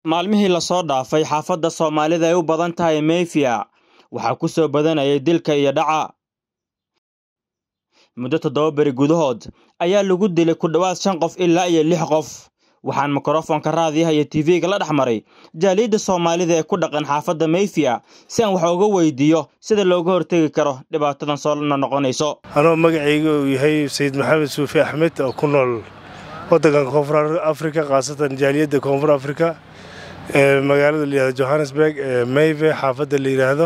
maalmihii lasoo dhaafay xaafadda soomaalida ay u badan tahay mayfia waxaa ku soo badanayay dilka iyo dhaca muddo toddoba beri gudahood ayaa lagu dilay ku dhowaad shan qof ilaa iyo lix qof waxaan mikrofoonka raadiyaha iyo tv-ga la dhex maray jaaliyadda soomaalida ee ku dhaqan xaafadda mayfia si aan wax uga weydiiyo sida looga hortegi karo dhibaatadan soo noqonayso anoo magacayga uu yahay sayid maxamed suufi axmed oo ku nool waddankan koonfur afrika khaasatan jaaliyadda koonfur afrika ee magaalada layihahdo johannesburg ee mayve xaafadda la yidhaahdo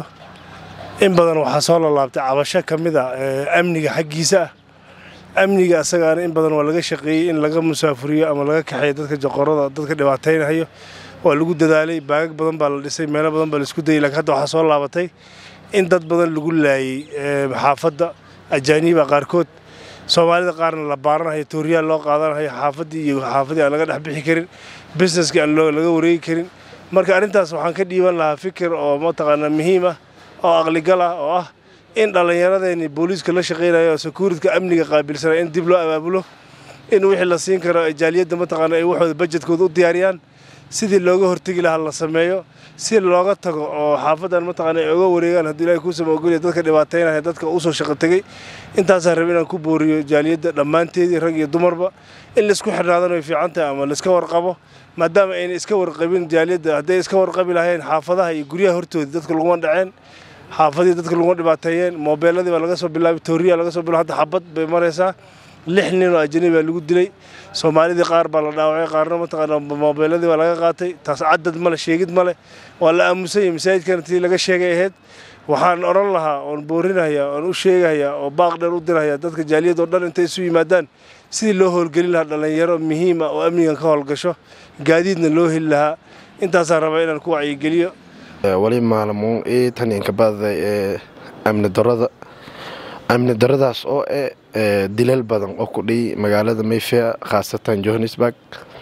in badan waxaa soo lalaabtay cabasho ka mid a amniga xaggiisa ah amniga asagaana in badan waa laga shaqeeyey in laga musaafuriyo ama laga kaxeeyo dadka joqorada dadka dhibaataynahayo waa lagu dadaalay baagag badan baa la dhisay meelo badan baa laisku dayay lakiin hadda waxaa soo laabatay in dad badan lagu laayey xaafadda ajaaniiba qaarkood soomaalida qaarna la baaranahayo tooriyaal loo qaadanahayo xaafaddii iyo xaafadii aan laga dhex bixi karin businesskii aan laga wareegi karin marka arrintaas waxaan ka dhiiban lahaa fikir oo mataqaanaa muhiim ah oo aqligal ah oo ah in dhallinyaradeenii booliiska la shaqaynayo oo sekuuritka amniga qaabilsana in dib loo abaabulo in wixii la siin karo jaaliyadda mataqaana ay waxooda bajedkooda u diyaariyaan sidii looga hortegi lahaa la sameeyo si looga tago oo xaafaddan mataqaana ay oga wareegaan haddii ilahay kuusama ogolya dadka dhibaataynaya dadka usoo shaqo tegey intaasaan raba inaan ku booriyo jaaliyadda dhammaanteedii rag iyo dumarba in laisku xidhnaadana way fiican tahay ama laiska warqabo maadaama ayna iska warqabin jaaliyadda hadday iska warqabi lahayn xaafadaha iyo guryaha hortooda dadka laguma dhaceen xaafadii dadka laguma dhibaateeyeen moobeeladii baa laga soo bilaabay tooriya laga soo bilaa hadda xabad bay maraysaa lix nin oo ajanabi baa lagu dilay soomaalidii qaar baa la dhaawacay qaarna mataqaana moobeeladii baa laga qaatay taas cadad male sheegid male waa la aamusanyay masaajidkana tii laga sheegay ahayd waxaan odhan lahaa oon boorinaya oon u sheegaya oo baaq dheer u diraya dadka jaaliyad oo dhan intay isu yimaadaan sidii loo howlgelin lahaa dhallinyaro muhiima oo amnigan ka howlgasho gaadiidna loo heli lahaa intaasaan rabaa inaan ku wacyigeliyo wali maalmuun ii tan inkabadaday ee amni darada amni daradaas oo eh dilal badan oo ku dhiy magaalada mayfia khaasatan johannesburg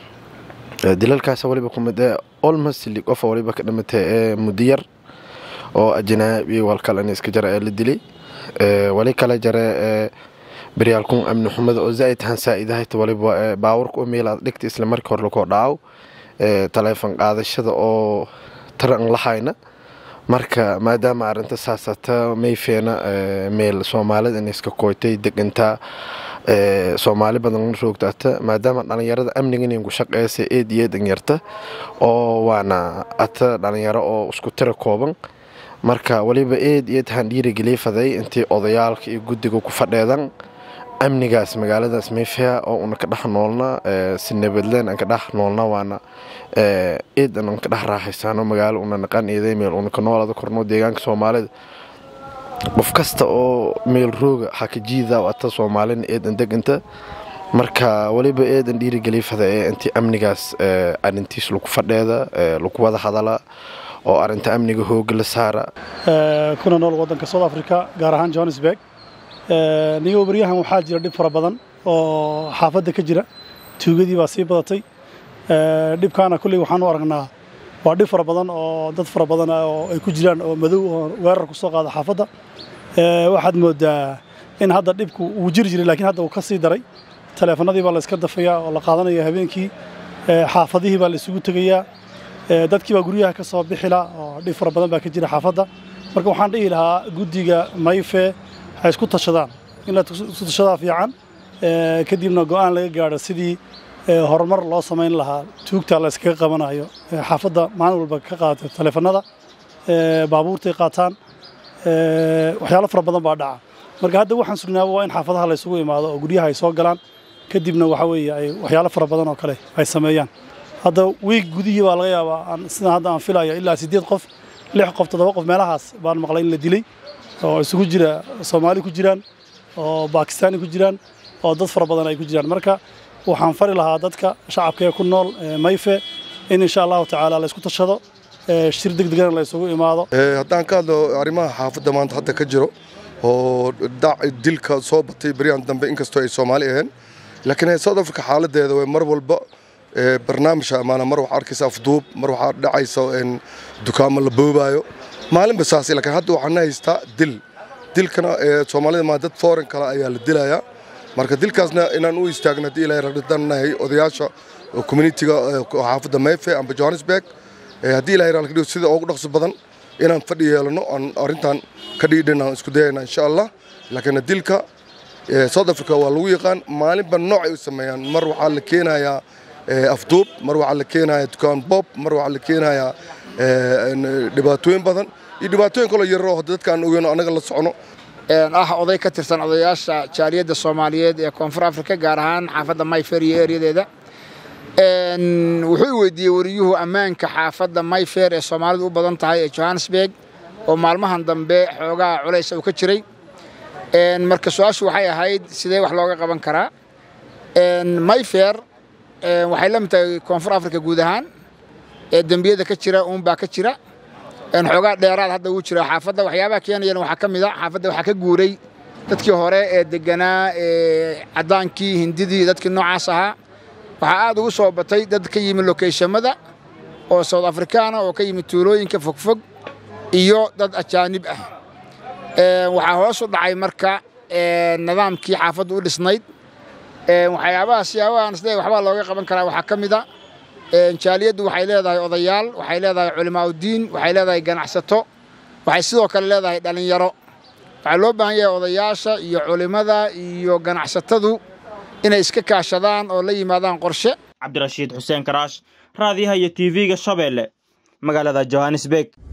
dilalkaas waliba kumid ee olmost li qofa waliba ka dhimatay ee mudiyar oo ajnaabi walkalan iska jara ee la dilay wali kala jare ee baryaalkun amni xumada oo zaa'id han saa'idahayta waliba baawurka u meelaad dhigta isla markii hore lakoo dhaaw taleefon qaadashada oo taran lahayna marka maadaama arinta saasata mayfeena meel soomaalida in iska kooytay degantaa soomaali badan roogtaata maadaama dhalinyarada amnigan ku shaqeysa eed iyo eedan yarta oo waana ata dhalinyaro oo isku tira kooban marka waliba eed iyo eed han dhiirigeliya faday intii odayaalka iyo guddiga ku fadheedan amnigaas magaaladaas mayfea oo una ka dhex noolna si nabadleen aan ka dhex noolna waana eed aan ka dhex raaxaysaano magaalo una naqan eeday meel una ka noolada korno deegaanka soomaalida qof kasta oo meel rooga xakajiida ata soomaalina eedan deganta marka waliba eedan dhiirigeliya fada ee intii amnigaas arintiis lagu fadheeda lagu wada hadala oo arinta amniga hooga la saara kuna nool wadanka south africa gaar ahaan johannesburg nigo baryahan waxaa jira dhib fara badan oo xaafadda ka jira tuugadii baa sii badatay dhibkaana kulley waxaan u aragnaa waa dhib fara badan oo dad fara badan oo ay ku jiraan oo madow oo weerar ku soo qaada xaafadda waxaad moodaa in hadda dhibku uu jiri jiray laakiin hadda uu ka sii daray taleefanadii baa la iska dafayaa oo la qaadanaya habeenkii xaafadihii baa la isugu tegayaa dadkii baa guryaha ka soo bixila oo dhib fara badan baa ka jira xaafadda marka waxaan dhihi lahaa guddiga mayfe waxay isku tashadaan in la isku tashadaa fiican kadibna go'aan laga gaadho sidii horumar loo samayn lahaa tuugta la iskaga qabanayo xaafadda maalin walba ka qaata taleefanada baabuurtay qaataan waxyaalo fara badan baa dhaca marka hadda waxaan sugnaaba waa in xaafadaha la isugu imaado oo guryaha ay soo galaan kadibna waxa weeye ay waxyaalo fara badan oo kale ay sameeyaan hadda wiig gudihii baa laga yaabaa sidaan hadda aan filayo ilaa siddeed qof lix qof toddoba qof meelahaas baan maqlay in la dilay oo isugu jira soomaali ku jiraan oo bakistaani ku jiraan oo dad fara badan ay ku jiraan marka waxaan fari lahaa dadka shacabka ee ku nool mayfe in insha allahu tacaala la isku tashado shir degdegana la isugu imaado haddaan ka hadlo arrimaha xaafadda maanta hadda ka jiro oo dilka soo batay beryahan dambe inkastoo ay soomaali aheen laakiin south africa xaaladeeda way mar walba barnaamijka amaana mar waxaa arkaysa afduub mar waxaa dhacaysa dukaamo la boobaayo maalinba saas laakiin hadda waxaan haystaa dil dilkana soomaalida maa dad foreign kale ayaa la dilayaa marka dilkaasna inaan u istaagno haddii ilaahay ragdadanahay odayaasha communitiga xaafadda mayfe amba johannesburg haddii ilahay raalka dhigo sida ugu dhaqso badan inaan fadhi yeelano aan arrintan ka dhiidhin aan isku dayayna insha allah laakiin dilka south africa waa lagu yaqaan maalinba nooc ay u sameeyaan mar waxaa la keenayaa afduub mar waxaa la keenayaa dukaan bob mar waxaa la keenayaa dhibaatooyin badan iyo dhibaatooyin kaloo yaroo hadda dadka aan ogeyno annaga la socono ah oday ka tirsan odayaasha jaaliyadda soomaaliyeed ee koonfur afrika gaar ahaan xaafadda mayfair iyo eryadeeda wuxuu weydiiyey wariyuhu ammaanka xaafadda mayfair ee soomaalidu u badan tahay ee johannesburg oo maalmahan dambe xoogaa culays uu ka jiray marka su-aashu waxay ahayd sidee wax looga qaban karaa mayfair waxay la mid tahay koonfur afrika guud ahaan ee dembiyada ka jira uunbaa ka jira xoogaa dheeraad hadda wuu jira xaafadda waxyaabaha keenayana waxaa ka mid a xaafadda waxaa ka guuray dadkii hore ee deganaa ee caddaankii hindidii dadkii noocaas ahaa waxaa aad ugu soo batay dad ka yimi lokeyshamada oo south afrikaana oo ka yimi tuulooyinka fogfog iyo dad ajaanib ah waxaa hoos u dhacay marka nidaamkii xaafaddu u dhisnayd waxyaabaha siyaabahan isle waxbaa looga qaban karaa waxaa ka mid a jaaliyaddu waxay leedahay odayaal waxay leedahay culimaaudiin waxay leedahay ganacsato waxay sidoo kale leedahay dhallinyaro waxaa loo baahan yahay odayaasha iyo culimmada iyo ganacsatadu inay iska kaashadaan oo la yimaadaan qorshe cabdirashiid xuseen karaash raadiyaha iyo tv-ga shabeelle magaalada johannesburg